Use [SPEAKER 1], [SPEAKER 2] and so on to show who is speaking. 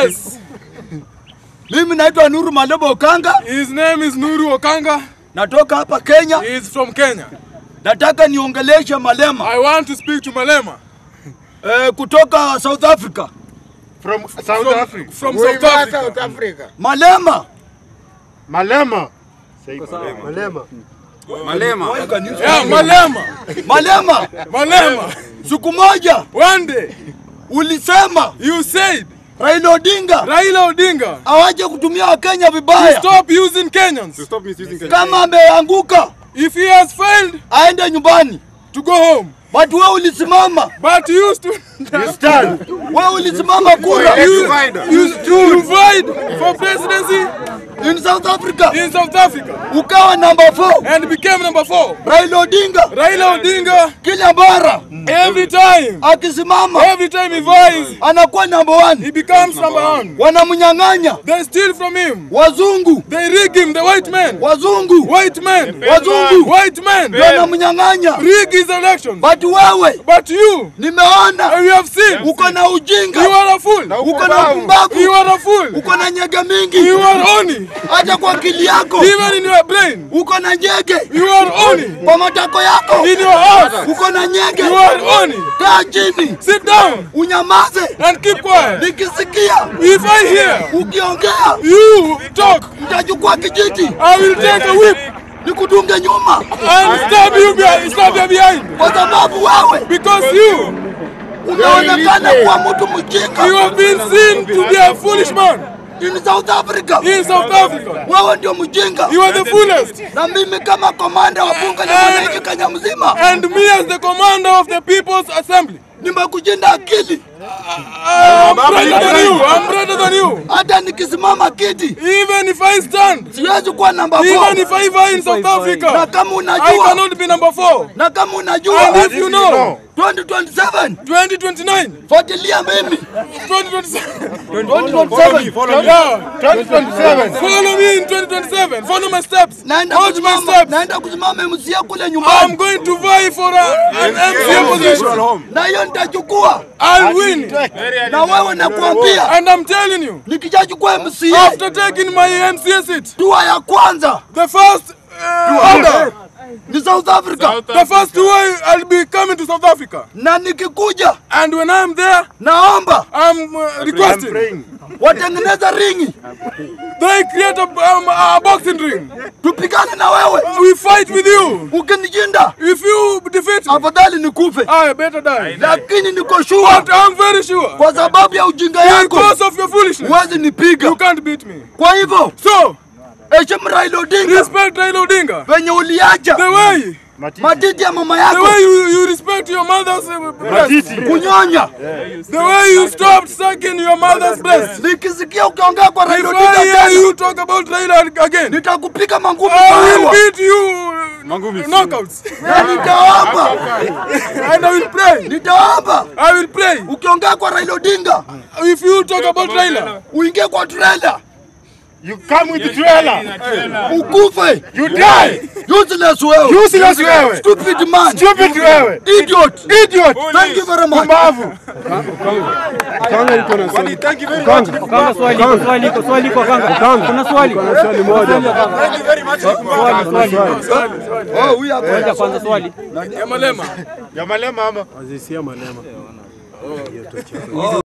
[SPEAKER 1] Yes.
[SPEAKER 2] Mimi naitwa Nuru Malebo Okanga,
[SPEAKER 1] His name is Nuru Okanga.
[SPEAKER 2] natoka hapa Kenya.
[SPEAKER 1] He is from Kenya.
[SPEAKER 2] Nataka niongeleshe Malema
[SPEAKER 1] I want to speak to Malema
[SPEAKER 2] eh, kutoka South Africa.
[SPEAKER 3] From South
[SPEAKER 1] from,
[SPEAKER 3] Africa.
[SPEAKER 1] from
[SPEAKER 3] Where
[SPEAKER 1] South
[SPEAKER 3] you are,
[SPEAKER 1] Africa.
[SPEAKER 3] South Africa.
[SPEAKER 2] Malema
[SPEAKER 3] Malema. Say Malema.
[SPEAKER 1] Yeah, Malema.
[SPEAKER 2] Malema,
[SPEAKER 1] Malema.
[SPEAKER 2] siku moja
[SPEAKER 1] One day
[SPEAKER 2] ulisema
[SPEAKER 1] you said
[SPEAKER 2] Raila Odinga
[SPEAKER 1] Raila Odinga
[SPEAKER 2] awache kutumia Wakenya vibaya.
[SPEAKER 1] stop using Kenyans.
[SPEAKER 2] Kama ameanguka
[SPEAKER 1] If he has failed
[SPEAKER 2] aende nyumbani,
[SPEAKER 1] to go home,
[SPEAKER 2] but wewe ulisimama,
[SPEAKER 1] but you used to
[SPEAKER 3] You stand.
[SPEAKER 2] wewe ulisimama kura
[SPEAKER 1] you, you, you fight for presidency
[SPEAKER 2] in South Africa,
[SPEAKER 1] in South Africa
[SPEAKER 2] ukawa number 4
[SPEAKER 1] and became number four.
[SPEAKER 2] Raila Odinga
[SPEAKER 1] Raila Odinga
[SPEAKER 2] kila mara
[SPEAKER 1] every time,
[SPEAKER 2] akisimama
[SPEAKER 1] every time he vies,
[SPEAKER 2] anakuwa number 1
[SPEAKER 1] he becomes number one.
[SPEAKER 2] wanamnyang'anya
[SPEAKER 1] They steal from him.
[SPEAKER 2] wazungu,
[SPEAKER 1] They rig him, the white man.
[SPEAKER 2] wazungu
[SPEAKER 1] White man.
[SPEAKER 2] wazungu
[SPEAKER 1] White man.
[SPEAKER 2] wanamnyang'anya,
[SPEAKER 1] Rig his elections.
[SPEAKER 2] but wewe
[SPEAKER 1] But you,
[SPEAKER 2] nimeona
[SPEAKER 1] we have seen,
[SPEAKER 2] uko na
[SPEAKER 1] you
[SPEAKER 2] ujinga,
[SPEAKER 1] are a fool.
[SPEAKER 2] uko na upumbavu,
[SPEAKER 1] You are a fool.
[SPEAKER 2] uko na nyege
[SPEAKER 1] You
[SPEAKER 2] mingi,
[SPEAKER 1] are only,
[SPEAKER 2] hata kwa akili yako
[SPEAKER 1] even in your brain,
[SPEAKER 2] uko na nyege,
[SPEAKER 1] you are only,
[SPEAKER 2] kwa matako yako
[SPEAKER 1] in your heart,
[SPEAKER 2] uko na nyege.
[SPEAKER 1] you are only.
[SPEAKER 2] Kaa chini
[SPEAKER 1] Sit down
[SPEAKER 2] unyamaze,
[SPEAKER 1] and keep quiet.
[SPEAKER 2] nikisikia
[SPEAKER 1] If I hear
[SPEAKER 2] ukiongea
[SPEAKER 1] you talk,
[SPEAKER 2] nitachukua kijiti
[SPEAKER 1] I will take a whip
[SPEAKER 2] nikudunge nyuma,
[SPEAKER 1] and stab you, behind, stab you behind.
[SPEAKER 2] kwa sababu wewe
[SPEAKER 1] Because you,
[SPEAKER 2] unaonekana kuwa mtu
[SPEAKER 1] you
[SPEAKER 2] mjinga
[SPEAKER 1] have been seen to be a foolish man
[SPEAKER 2] in South Africa.
[SPEAKER 1] in South Africa.
[SPEAKER 2] Wewe ndio mjinga,
[SPEAKER 1] You are the foolest.
[SPEAKER 2] na mimi kama komanda wa bunge la wananchi Kenya mzima
[SPEAKER 1] And me as the commander of the People's Assembly,
[SPEAKER 2] nimekushinda akili.
[SPEAKER 1] I'm better than you. I'm better than you.
[SPEAKER 2] Hata nikisimama kiti
[SPEAKER 1] Even if I stand,
[SPEAKER 2] siwezi kuwa namba
[SPEAKER 1] even
[SPEAKER 2] 4
[SPEAKER 1] if I vie in South
[SPEAKER 2] na
[SPEAKER 1] Africa,
[SPEAKER 2] kama
[SPEAKER 1] I
[SPEAKER 2] unajua
[SPEAKER 1] cannot be number four.
[SPEAKER 2] na kama
[SPEAKER 1] And
[SPEAKER 2] unajua
[SPEAKER 1] if you know,
[SPEAKER 2] 2027
[SPEAKER 1] 2029,
[SPEAKER 2] fuatilia mimi
[SPEAKER 1] 2027,
[SPEAKER 2] 2027
[SPEAKER 1] yeah,
[SPEAKER 3] 2027.
[SPEAKER 1] follow me in 2027. Follow my steps.
[SPEAKER 2] naenda
[SPEAKER 1] Watch my
[SPEAKER 2] kusimama
[SPEAKER 1] steps.
[SPEAKER 2] naenda kusimama MCA kule
[SPEAKER 1] I'm
[SPEAKER 2] nyumbani,
[SPEAKER 1] going to vie for a, an MCA position.
[SPEAKER 2] na hiyo nitachukua,
[SPEAKER 1] I'll win.
[SPEAKER 2] na wewe nakuambia,
[SPEAKER 1] And I'm telling you,
[SPEAKER 2] nikishachukua MCA
[SPEAKER 1] after taking my MCA seat,
[SPEAKER 2] dua ya kwanza
[SPEAKER 1] the first uh, order,
[SPEAKER 2] ni South Africa,
[SPEAKER 1] the first two I'll be coming to South Africa.
[SPEAKER 2] na nikikuja
[SPEAKER 1] And when I'm there,
[SPEAKER 2] naomba
[SPEAKER 1] I'm uh, requesting
[SPEAKER 3] Praying.
[SPEAKER 2] watengeneza ringi
[SPEAKER 1] they create a, um, a boxing ring.
[SPEAKER 2] tupigane na wewe.
[SPEAKER 1] We fight with you.
[SPEAKER 2] Ukinishinda
[SPEAKER 1] If you defeat me,
[SPEAKER 2] afadhali nikufe,
[SPEAKER 1] I better die.
[SPEAKER 2] lakini niko
[SPEAKER 1] But
[SPEAKER 2] sure
[SPEAKER 1] I'm very sure,
[SPEAKER 2] kwa sababu ya ujinga yako
[SPEAKER 1] because of your foolishness,
[SPEAKER 2] huwezi nipiga.
[SPEAKER 1] you can't beat me.
[SPEAKER 2] Kwa hivyo
[SPEAKER 1] So,
[SPEAKER 2] heshimu Raila Odinga
[SPEAKER 1] respect Raila Odinga.
[SPEAKER 2] venye uliacha
[SPEAKER 1] The way,
[SPEAKER 2] matiti ya mama
[SPEAKER 1] the
[SPEAKER 2] yako
[SPEAKER 1] way you, you respect your mother's uh, breast.
[SPEAKER 3] Matiti.
[SPEAKER 2] kunyonya.
[SPEAKER 1] The way you stopped sucking your mother's breast.
[SPEAKER 2] Nikisikia ukiongea kwa
[SPEAKER 1] If
[SPEAKER 2] Raila
[SPEAKER 1] I
[SPEAKER 2] Odinga
[SPEAKER 1] hear
[SPEAKER 2] tena
[SPEAKER 1] you talk about Raila again,
[SPEAKER 2] nitakupiga mangumi
[SPEAKER 1] I
[SPEAKER 2] kwa
[SPEAKER 1] will
[SPEAKER 2] hewa
[SPEAKER 1] beat you uh, knockouts.
[SPEAKER 2] na nitaomba,
[SPEAKER 1] And I will pray.
[SPEAKER 2] nitaomba
[SPEAKER 1] I will pray.
[SPEAKER 2] ukiongea kwa Raila Odinga
[SPEAKER 1] If you talk about Raila,
[SPEAKER 2] uingie kwa trailer
[SPEAKER 3] You come with the trailer.
[SPEAKER 2] ukufe.
[SPEAKER 3] You die.
[SPEAKER 2] Useless wewe.
[SPEAKER 3] Useless wewe.
[SPEAKER 2] Stupid man.
[SPEAKER 3] Stupid wewe.
[SPEAKER 2] Idiot.
[SPEAKER 3] Idiot.
[SPEAKER 2] Thank you very much.
[SPEAKER 3] Pumbavu.
[SPEAKER 4] Kanga swali iko swali iko swali iko kanga. Kuna swali. Kuna swali moja. Swali swali.
[SPEAKER 2] Oh, huyu hapa.
[SPEAKER 4] Ngoja kwanza swali.
[SPEAKER 1] ya Malema.
[SPEAKER 3] Ya malema ama.